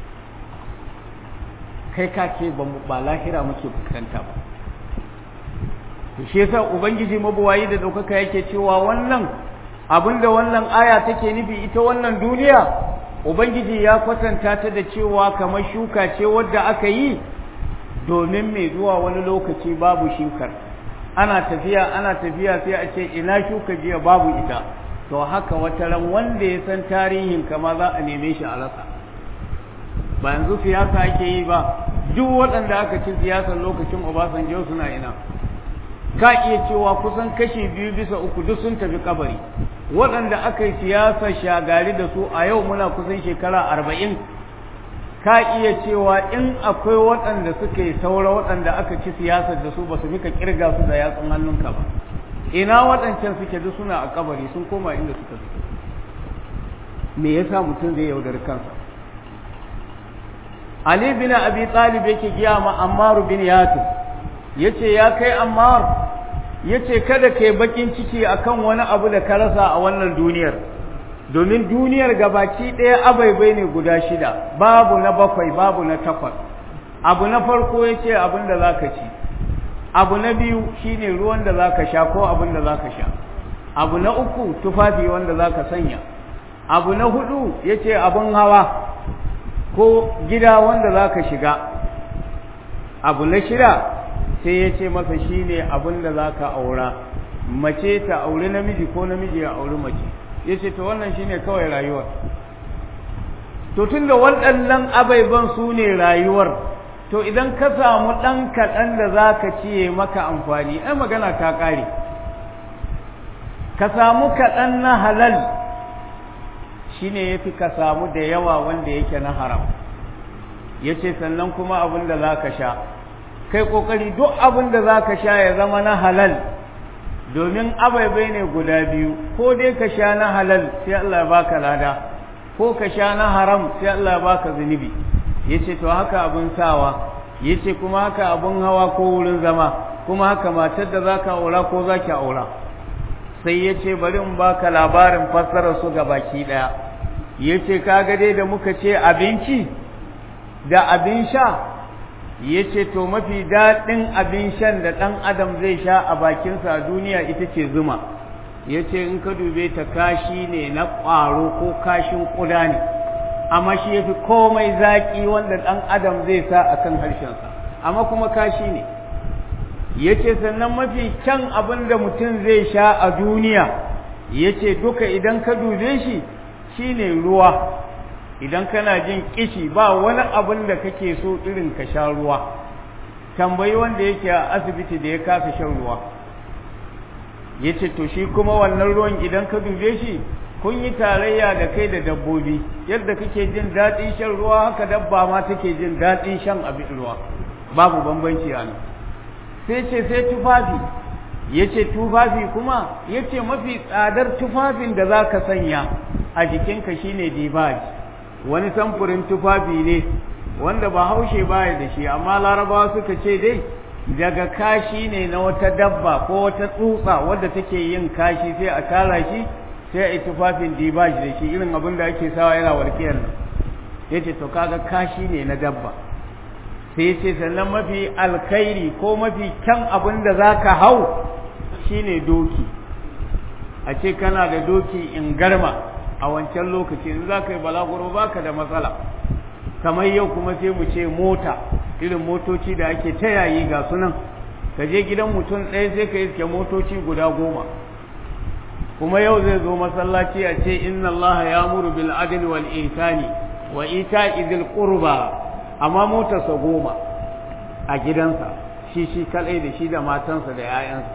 [SPEAKER 1] kai ka ce ba lahira muke fuskanta ba to shi yasa ubangiji mabuwayi da ɗaukaka yake cewa wannan abinda wannan aya take nufi ita wannan duniya ubangiji ya kwatanta ta da cewa kamar shuka ce wadda aka yi domin mai zuwa wani lokaci babu shukar ana tafiya ana tafiya sai a ce ina shuka jiya babu ita to haka wata ran wanda ya san tarihin kama za a neme shi a rasa ba yanzu siyasa ake yi ba duk waɗanda aka ci siyasar lokacin Obasanjo suna ina ka iya cewa kusan kashi biyu bisa uku duk sun tafi kabari waɗanda aka yi siyasar shagari da su a yau muna kusan shekara arba'in ka iya cewa in akwai waɗanda suka yi saura waɗanda aka ci siyasar da su ba su fika kirga su da yatsun hannunka ba ina waɗancan suke duk suna a kabari sun koma inda suka fito me yasa mutum zai yaudari kansa Ali bin Abi Talib yake giya ma Ammar bin Yasir yace ya kai Ammar yace kada kai bakin ciki akan wani abu da ka rasa a wannan duniyar domin duniyar gabaki ɗaya abaibai ne guda shida babu na bakwai babu na takwas abu na farko yace abin da zaka ci abu na biyu shine ruwan da zaka sha ko abin da zaka sha abu na uku tufafi wanda zaka sanya abu na hudu yace abin hawa ko gida wanda za ka shiga abu na shida sai ya ce masa shi ne abin da za ka aura mace ta auri namiji ko namiji ya auri mace ya ce to wannan shi ne kawai rayuwar to tun da waɗannan abaiban su ne rayuwar to idan ka samu ɗan kaɗan da za ka ciye maka amfani ai magana ta ƙare ka samu kaɗan na halal shine yafi ka samu da yawa wanda yake na haram yace sannan kuma abin da zaka sha kai kokari duk abin da zaka sha ya zama na halal domin abaibai ne guda biyu ko dai ka sha na halal sai Allah ya baka lada ko ka sha na haram sai Allah ya baka zunubi yace to haka abin sawa yace kuma haka abin hawa ko wurin zama kuma haka matar da zaka aura ko zaki aura sai yace bari in baka labarin fassarar su ga baki daya yace kaga dai da muka ce abinci da abin sha yace to mafi daɗin abin shan da ɗan adam zai sha a bakinsa a duniya ita ce zuma yace in ka dube ta kashi ne na ƙwaro ko kashin ƙuda ne amma shi yafi komai zaƙi wanda ɗan adam zai sa a kan harshensa amma kuma kashi ne yace sannan mafi kyan abin da mutum zai sha a duniya yace duka idan ka dube shi shine ruwa idan kana jin kishi ba wani abin da kake so irin ka sha ruwa tambayi wanda yake a asibiti da ya kasa shan ruwa yace to shi kuma wannan ruwan idan ka dube shi kun yi tarayya da kai da dabbobi yadda kake jin daɗin shan ruwa haka dabba ma take jin daɗin shan abin ruwa babu bambanci a nan sai ce sai tufafi yace tufafi kuma yace mafi tsadar tufafin da za ka sanya a jikinka shine dibaj wani samfurin tufafi ne wanda ba haushe baya da shi amma larabawa suka ce dai daga kashi ne na wata dabba ko wata tsutsa wadda take yin kashi sai a tara shi sai a yi tufafin dibaj da shi irin abin da ake sawa yana warkiyar nan yace to kaga kashi ne na dabba sai ce sannan mafi alkhairi ko mafi kyan abin da za ka hau shine doki a ce kana da doki in garma a wancan lokaci in za ka yi balaguro ba ka da matsala kamar yau kuma sai mu ce mota irin motoci da ake ta yayi ga sunan ka je gidan mutum ɗaya sai ka iske motoci guda goma kuma yau zai zo masallaci a ce inna allaha ya muru bil adl wal ihsani wa ita'i dhil qurba amma motarsa goma a gidansa shi shi kalai da shi da matansa da 'ya'yansa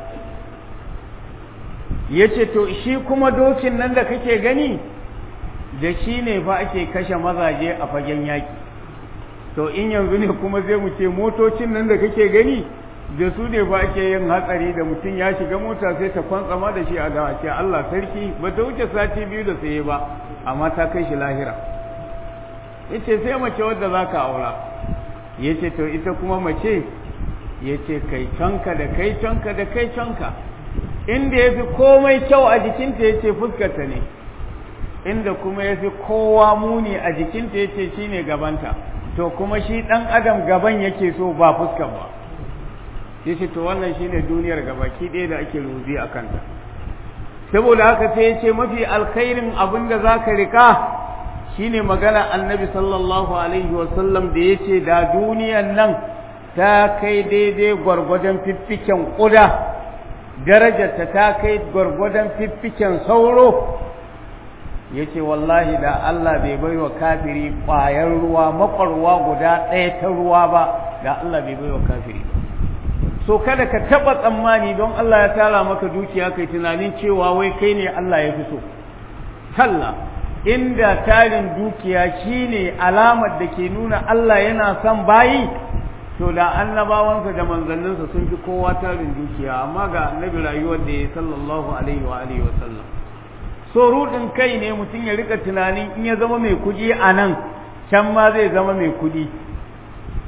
[SPEAKER 1] ya ce to shi kuma dokin nan da kake gani da shi ne fa ake kashe mazaje a fagen yaƙi to in yanzu ne kuma zai mu ce motocin nan da kake gani da su ne fa ake yin hatsari da mutum ya shiga mota sai ta kwantsama da shi a gawa ce Allah sarki ba ta wuce sati biyu da saye ba amma ta kai shi lahira yace sai mace wadda za ka aura yace to ita kuma mace yace kai canka da kai canka da kai canka inda ya fi komai kyau a jikinta ya ce fuskarta ne inda kuma ya fi kowa muni a jikinta ya ce shi ne gabanta to kuma shi ɗan adam gaban yake so ba fuskar ba ya ce to wannan shi ne duniyar gabaki ɗaya da ake rubi a kanta saboda haka sai ya ce mafi alkhairin abin da za ka riƙa shi ne magana annabi sallallahu alaihi wasallam da ya ce da duniyan nan ta kai daidai gwargwadon fiffiken ƙuda darajarta ta kai gwargwadon fiffiken sauro ya ce wallahi da Allah bai bai wa kafiri ƙwayar ruwa makwarwa guda ɗaya ta ruwa ba da Allah bai bai wa kafiri so kada ka taɓa tsammani don Allah ya tara maka dukiya kai tunanin cewa wai kai ne Allah ya fi so kalla inda tarin dukiya shine alamar da ke nuna Allah yana son bayi to da annabawansa da manzanninsa sun fi kowa tarin dukiya amma ga annabi rayuwar da ya sallallahu alaihi wa alihi wa sallam so rudin kai ne mutum ya rika tunanin in ya zama mai kudi a nan can ma zai zama mai kudi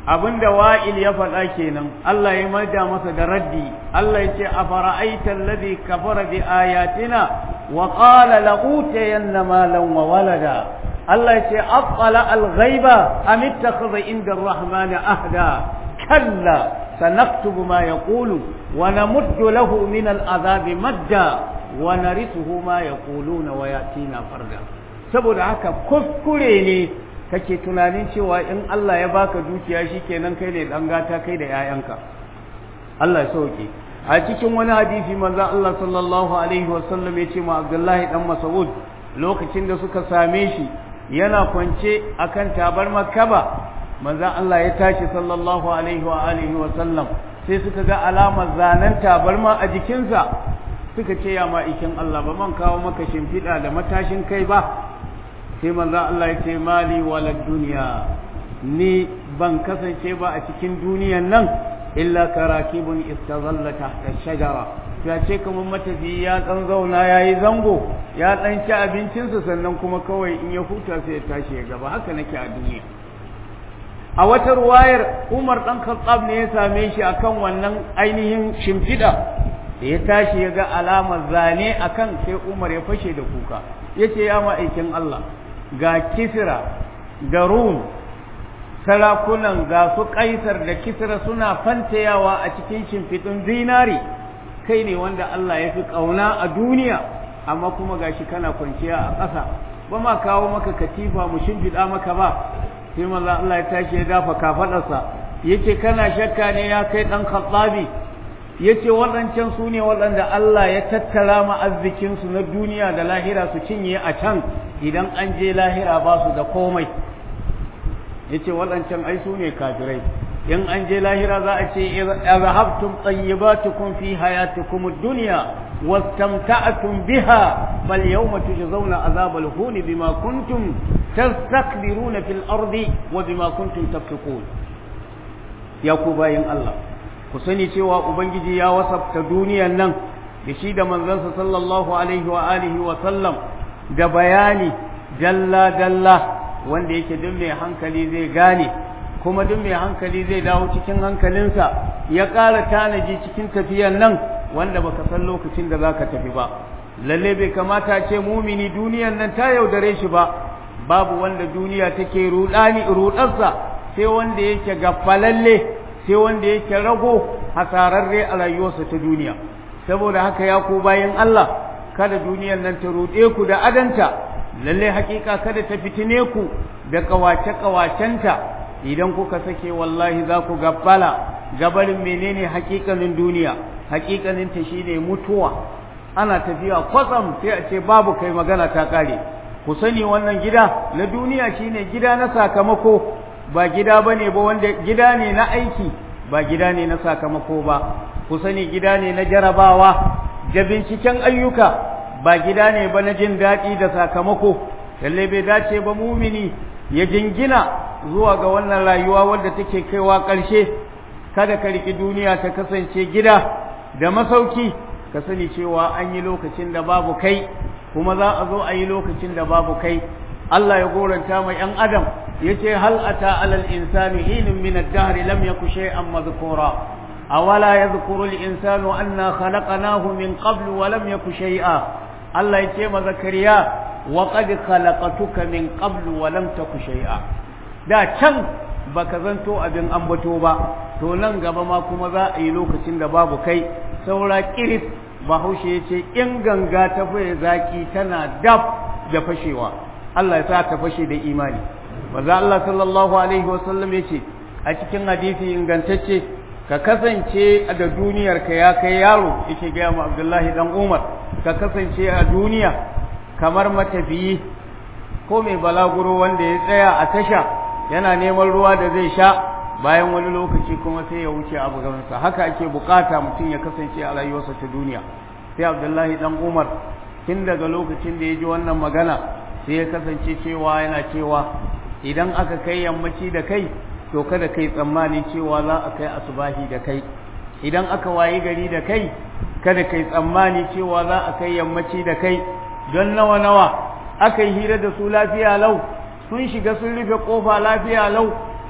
[SPEAKER 1] abinda wa'il ya faɗa kenan Allah ya maida masa da raddi Allah ya ce afara'aita alladhi kafara bi ayatina wa qala la'utayanna malan wa walada Allah ya ce aqala al-ghaiba am ittakhadha inda ar-rahman ahda kalla sanaktubu ma yaqulu wa namuddu lahu min al-adhabi madda wa narithuhu ma yaquluna wa yatina farda saboda haka kuskure ne kake tunanin cewa in Allah ya baka dukiya shikenan kai ne dan gata kai da yayanka Allah ya sauke a cikin wani hadisi manzon Allah sallallahu alaihi wasallam ya ce ma Abdullahi dan Mas'ud lokacin da suka same shi yana kwance akan tabar makaba manzon Allah ya tashi sallallahu alaihi wa alihi wasallam sai suka ga alamar zanen tabarma a jikinsa suka ce ya ma'ikin Allah ba man kawo maka shimfiɗa da matashin kai ba sai manzo Allah ya ce mali walad duniya ni ban kasance ba a cikin duniyan nan illa karakibun istazalla tahta shajara ya ce kamar matafi ya dan zauna yayi zango ya dan ci abincinsa sannan kuma kawai in ya huta sai ya tashi ya gaba haka nake a duniya a wata ruwayar Umar dan Khattab ne ya same shi akan wannan ainihin shimfida da ya tashi ya ga alamar zane akan sai Umar ya fashe da kuka yace ya ma'aikin Allah ga kisra da rum sarakunan ga su kaisar da kisra suna fantayawa a cikin shimfiɗin zinari kai ne wanda Allah ya fi ƙauna a duniya amma kuma gashi kana kwanciya a ƙasa ba ma kawo maka katifa mu shimfiɗa maka ba sai manzo Allah ya tashi ya dafa kafaɗarsa yace kana shakka ne ya kai ɗan khattabi yace waɗancan su ne waɗanda Allah ya tattara ma arzikinsu na duniya da lahira su cinye a can idan an je lahira ba su da komai yace waɗancan ai su ne kafirai in an je lahira za a ce azhabtum tayyibatukum fi hayatikum ad-dunya wastamta'tum biha bal yawma tujzauna azabal huni bima kuntum tastakbiruna fil ardi wa bima kuntum tafsukun ya ku bayin Allah ku sani cewa ubangiji ya wasafta duniyan nan da shi da manzansa sallallahu alaihi wa alihi wa sallam da bayani dalla dalla wanda yake duk mai hankali zai gane kuma duk mai hankali zai dawo cikin hankalinsa ya ƙara tanaji cikin tafiyan nan wanda baka san lokacin da zaka tafi ba lalle bai kamata ce mumini duniyan nan ta yaudare shi ba babu wanda duniya take rudani rudarsa sai wanda yake gafalalle sai wanda yake rago hasararre a rayuwarsa ta duniya saboda haka ya ku bayan Allah kada duniyar nan ta ruɗe ku da adanta lalle hakika kada ta fitine ku da kawace kawacenta idan kuka sake wallahi za ku gabbala gabarin menene hakikanin duniya hakikanin ta shine mutuwa ana tafiya kwatsam sai a ce babu kai magana ta kare ku sani wannan gida na duniya shine gida na sakamako ba gida bane ba wanda gida ne na aiki ba gida ne na sakamako ba ku sani gida ne na jarabawa da binciken ayyuka ba gida ne ba na jin daɗi da sakamako lalle bai dace ba mumini ya jingina zuwa ga wannan rayuwa wadda take kaiwa ƙarshe kada ka riki duniya ta kasance gida da masauki ka sani cewa an yi lokacin da babu kai kuma za a zo a yi lokacin da babu kai Allah ya goranta mai ‘yan adam ya ce hal ata alal insani hinin min ad-dahr lam yaku shay'an madhkura awala yadhkuru al-insanu anna khalaqnahu min qablu wa lam yaku shay'a Allah ya ce ma zakariya wa qad khalaqatuka min qablu wa lam taku shay'a da can baka zanto abin ambato ba to nan gaba ma kuma za a yi lokacin da babu kai saura kiris bahaushe ya ce in ganga ta faye zaki tana dab da fashewa Allah ya sa ta fashe da imani maza Allah sallallahu alaihi wasallam ya ce a cikin hadisi ingantacce ka kasance da duniyar ka ya kai yaro yake gaya ma Abdullahi dan Umar ka kasance a duniya kamar matafiyi ko mai balaguro wanda ya tsaya a tasha yana neman ruwa da zai sha bayan wani lokaci kuma sai ya wuce abu gabansa haka ake bukata mutum ya kasance a rayuwarsa ta duniya sai Abdullahi dan Umar tun daga lokacin da ya ji wannan magana sai ya kasance cewa yana cewa idan aka kai yammaci da kai to kada kai tsammani cewa za a kai asubahi da kai idan aka wayi gari da kai kada kai tsammani cewa za a kai yammaci da kai don nawa nawa aka yi hira da su lafiya lau sun shiga sun rufe kofa lafiya lau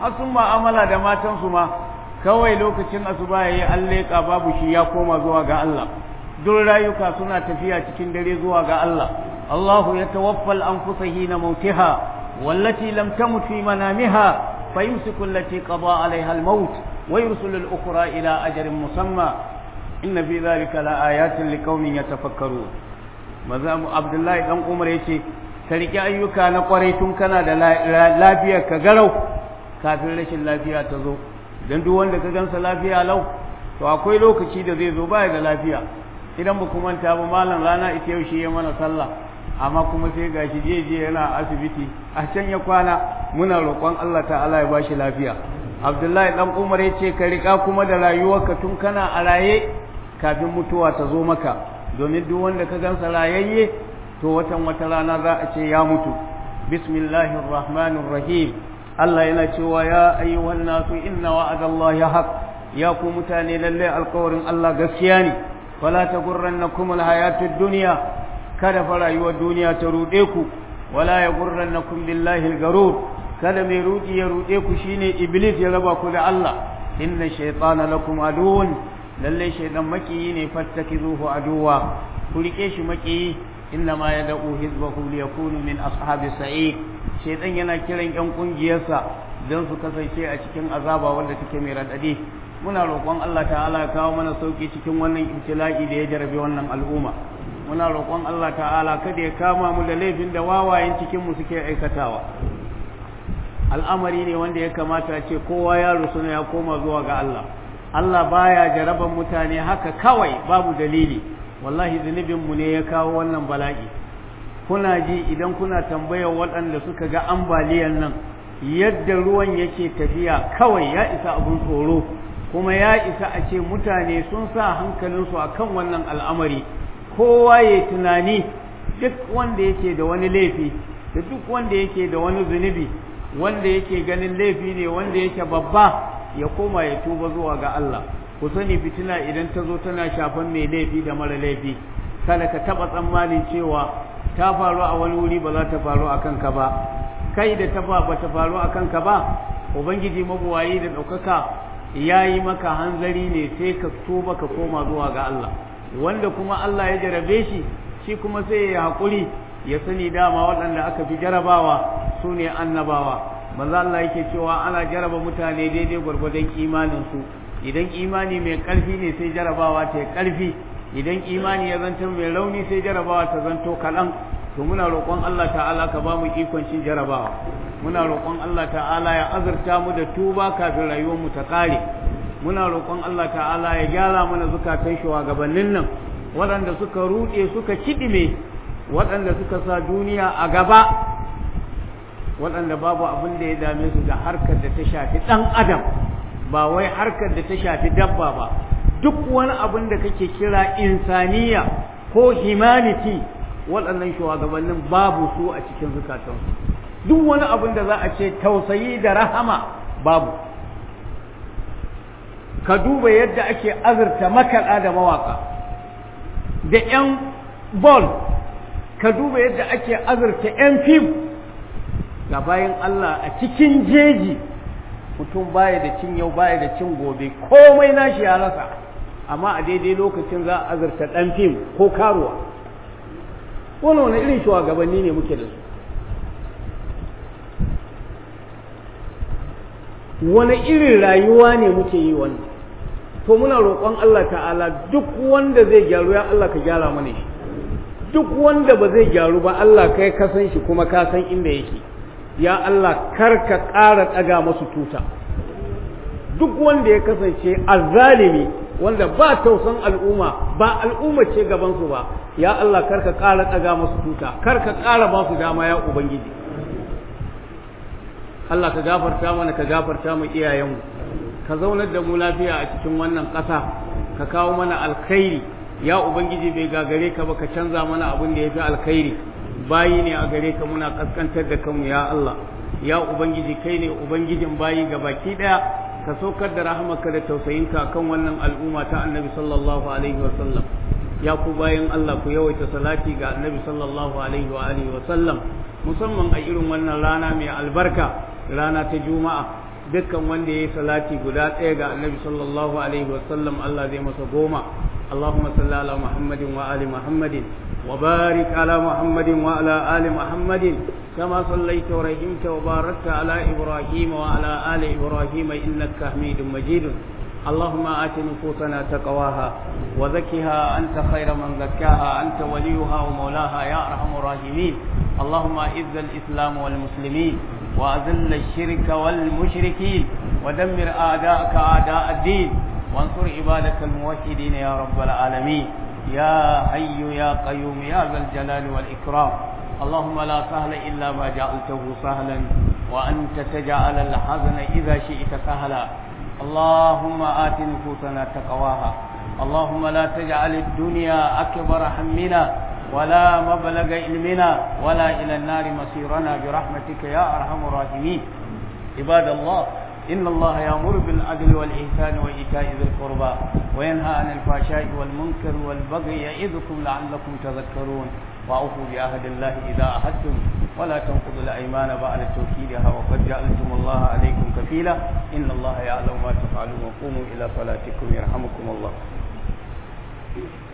[SPEAKER 1] har sun ma'amala da matansu ma kawai lokacin asuba yayi an leƙa babu shi ya koma zuwa ga Allah duk rayuka suna tafiya cikin dare zuwa ga Allah Allahu ya tawaffal anfusa hina mautiha wallati lam tamut fi manamiha fayumsiku allati qada alaiha al-maut wa yursilu al-ukhra ila ajalin musamma inna fi dhalika la ayatin liqaumin yatafakkarun mazamu Abdullahi dan Umar yace ka riƙe ayyuka na ƙwarai tun kana da lafiyar ka garau kafin rashin lafiya ta zo don duk wanda ka gansa lafiya lau to akwai lokaci da zai zo baya da lafiya idan ba manta ba malam rana ita yau shi ya mana sallah amma kuma sai gashi je je yana asibiti a can ya kwana muna roƙon Allah ta'ala ya bashi lafiya Abdullahi dan Umar ya ce ka riƙa kuma da rayuwarka tun kana a raye kafin mutuwa ta zo maka domin duk wanda ka gansa rayayye to watan wata rana za a ce ya mutu bismillahir rahmanir rahim Allah yana cewa ya ayyuhan nasu inna wa'adallahi haq ya ku mutane lalle alƙawarin Allah gaskiya ne wala tagurrannakum alhayatud dunya kada fa rayuwar duniya ta rude ku wala yagurrannakum billahi algarur kada mai rudi ya rude ku shine iblis ya raba ku da Allah inna shaytana lakum aduwwun lalle shaydan makiyi ne fattakizuhu aduwa ku rike shi makiyi innama yad'u hizbahu liyakunu min ashabi sa'id shaytan yana kiran yan kungiyarsa don su kasance a cikin azaba wanda take mai radadi muna roƙon Allah ta'ala ya kawo mana sauki cikin wannan ibtila'i da ya jarabe wannan al'umma muna roƙon Allah ta'ala kada ya kama mu da laifin da wawayen cikin mu suke aikatawa al'amari ne wanda ya kamata ce kowa ya rusuna ya koma zuwa ga Allah Allah baya jaraban mutane haka kawai babu dalili wallahi zunubinmu ne ya kawo wannan bala'i kuna ji idan kuna tambayar waɗanda suka ga ambaliyan nan yadda ruwan yake tafiya kawai ya isa abin tsoro kuma ya isa a ce mutane sun sa hankalinsu a kan wannan al'amari kowa ya tunani duk wanda yake da wani laifi da duk wanda yake da wani zunubi wanda yake ganin laifi ne wanda yake babba ya koma ya tuba zuwa ga Allah ku sani fitina idan ta zo tana shafan mai laifi da mara laifi kada ka taba tsammanin cewa ta faru a wani wuri ba za ta faru a kanka ba kai da ta ba ba ta faru a kanka ba ubangiji mabuwayi da ɗaukaka ya yi maka hanzari ne sai ka tuba ka koma zuwa ga Allah wanda kuma Allah ya jarabe shi shi kuma sai ya haƙuri ya sani dama waɗanda aka fi jarabawa su ne annabawa manzo Allah yake cewa ana jaraba mutane daidai gwargwadon imaninsu idan imani mai ƙarfi ne sai jarabawa ta yi ƙarfi idan imani ya zanto mai rauni sai jarabawa ta zanto kaɗan to muna roƙon Allah ta'ala ka ba mu ikon cin jarabawa muna roƙon Allah ta'ala ya azurta mu da tuba kafin rayuwar mu ta ƙare muna roƙon Allah ta'ala ya gyara mana zukatan shugabannin nan waɗanda suka ruɗe suka kiɗime waɗanda suka sa duniya a gaba waɗanda babu abin da ya dame su da harkar da ta shafi ɗan adam ba wai harkar da ta shafi dabba ba duk wani abin da kake kira insaniya ko humanity waɗannan shugabannin babu su a cikin zukatansu duk wani abin da za a ce tausayi da rahama babu ka duba yadda ake azurta makaɗa da mawaƙa da 'yan bol ka duba yadda ake azurta 'yan fim ga bayan Allah a cikin jeji mutum baya da cin yau baya da cin gobe komai nashi ya rasa amma a daidai lokacin za a azurta ɗan fim ko karuwa wani wani irin shugabanni ne muke da su wani irin rayuwa ne muke yi wannan to muna roƙon Allah ta'ala duk wanda zai gyaru ya Allah ka gyara mana shi duk wanda ba zai gyaru ba Allah kai ka san shi kuma ka san inda yake ya Allah kar ka ƙara ɗaga masu tuta duk wanda ya kasance azzalimi wanda ba tausan al'umma ba al'umma ce gabansu ba ya Allah kar ka ƙara ɗaga masu tuta kar ka ƙara ba su dama ya ubangiji Allah ka gafarta mana ka gafarta mu iyayenmu ka zaunar da mu lafiya a cikin wannan ƙasa ka kawo mana alkhairi ya ubangiji bai gagare ka ba ka canza mana abin da ya fi alkhairi bayi ne a gare ka muna kaskantar da kanmu ya Allah ya ubangiji kai ne ubangijin bayi ga baki daya ka saukar da rahamarka da tausayinka kan wannan al'umma ta annabi sallallahu alaihi wa sallam ya ku bayan Allah ku yawaita salati ga annabi sallallahu alaihi wa alihi wa sallam musamman a irin wannan rana mai albarka rana ta juma'a dukkan wanda ya yi salati guda ɗaya ga annabi sallallahu alaihi wasallam Allah zai masa goma اللهم صل على محمد وآل محمد وبارك على محمد وعلى آل محمد كما صليت ورحمت وباركت على إبراهيم وعلى آل إبراهيم إنك حميد مجيد اللهم آت نفوسنا تقواها وزكها أنت خير من زكاها أنت وليها ومولاها يا أرحم الراحمين اللهم أعز الإسلام والمسلمين وأذل الشرك والمشركين ودمر أعداءك أعداء الدين وانصر عبادك الموحدين يا رب العالمين يا حي يا قيوم يا ذا الجلال والإكرام اللهم لا سهل إلا ما جعلته سهلا وأنت تجعل الحزن إذا شئت سهلا اللهم آت نفوسنا تقواها اللهم لا تجعل الدنيا أكبر همنا ولا مبلغ علمنا ولا إلى النار مصيرنا برحمتك يا أرحم الراحمين عباد الله إن الله يأمر بالعدل والإحسان وإيتاء ذي القربى وينهى عن الفحشاء والمنكر والبغي يعظكم لعلكم تذكرون وأوفوا بعهد الله إذا عهدتم ولا تنقضوا الأيمان بعد توكيدها وقد جعلتم الله عليكم كفيلا إن الله يعلم ما تفعلون وقوموا إلى صلاتكم يرحمكم الله